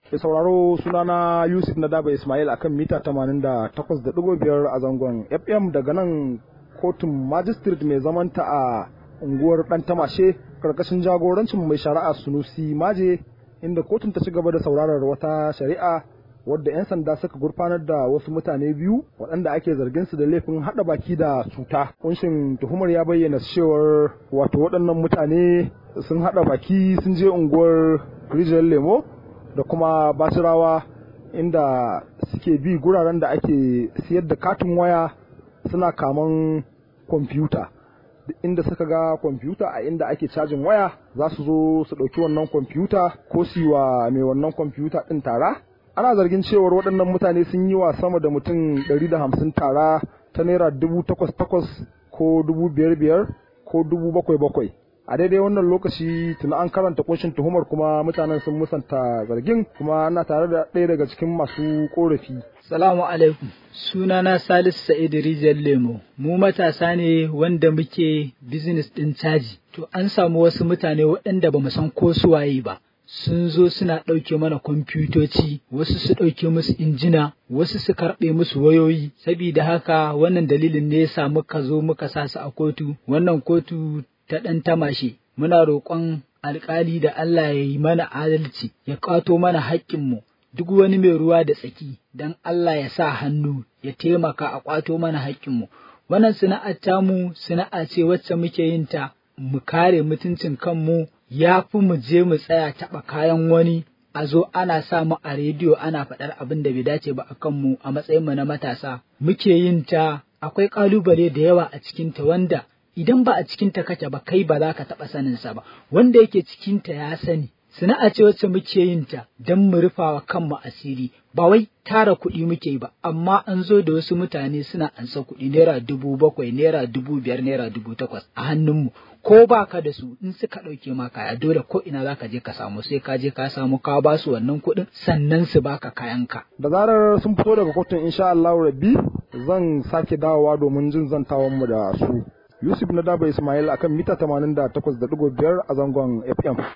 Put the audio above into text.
Mai sauraro sunana Yusuf na Daba Ismail akan mita 88.5 a zangon FM daga nan kotun magistrate mai zamanta a unguwar Dan Tamashe karkashin jagorancin mai shari'a Sunusi Maje inda kotun ta ci gaba da saurarar wata shari'a wadda 'yan sanda suka gurfanar da wasu mutane biyu waɗanda ake zargin su da laifin haɗa baki da cuta. Kunshin tuhumar ya bayyana cewar wato waɗannan mutane sun haɗa baki sun je unguwar rijiyar lemo da kuma basirawa inda suke bi guraren da ake siyar da katin waya suna kaman kwamfuta inda suka ga kwamfuta a inda ake cajin waya za su zo su ɗauki wannan kwamfuta ko su wa mai wannan kwamfuta ɗin tara ana zargin cewar waɗannan mutane sun yi wa sama da mutum ɗari da hamsin tara ta naira dubu takwas takwas ko dubu biyar biyar ko dubu bakwai bakwai a daidai wannan lokaci tuna an karanta kunshin tuhumar kuma mutanen sun musanta zargin kuma ana tare da ɗaya daga cikin masu korafi Salamu alaikum sunana Salisu Sa'idu Rijiyar Lemo mu matasa ne wanda muke business ɗin caji to an samu wasu mutane waɗanda ba mu san ko su waye ba sun zo suna ɗauke mana kwamfutoci wasu su ɗauke musu injina wasu su karɓe musu wayoyi sabida haka wannan dalilin ne ya muka zo muka sa su a kotu wannan kotu ta ɗan tamashe muna roƙon alƙali da Allah ya yi mana adalci ya ƙwato mana haƙƙinmu duk wani mai ruwa da tsaki don Allah ya sa hannu ya taimaka a ƙwato mana haƙƙinmu wannan sana'ar tamu sana'a ce wacce muke yin ta mu kare mutuncin kanmu ya fi mu je mu tsaya taɓa kayan wani a zo ana sa mu a rediyo ana faɗar abin da bai dace ba a kanmu a matsayinmu na matasa muke yin ta akwai ƙalubale da yawa a cikinta wanda idan ba a cikinta kake ba kai ba za ka taɓa saninsa ba wanda yake cikinta ya sani sana'a ce wacce muke yin ta don mu rufawa kanmu asiri ba wai tara kuɗi muke yi ba amma an zo da wasu mutane suna ansa kuɗi naira dubu bakwai naira dubu biyar naira dubu takwas a hannunmu ko ba ka da su in suka ɗauke ma kaya dole ko ina za ka je ka samu sai ka je ka samu ka ba su wannan kuɗin sannan su baka kayanka. da zarar sun fito daga kotun insha Allah rabbi zan sake dawowa domin jin zantawan mu da su Yusuf na Daba Ismail akan mita 88.5 a zangon FM.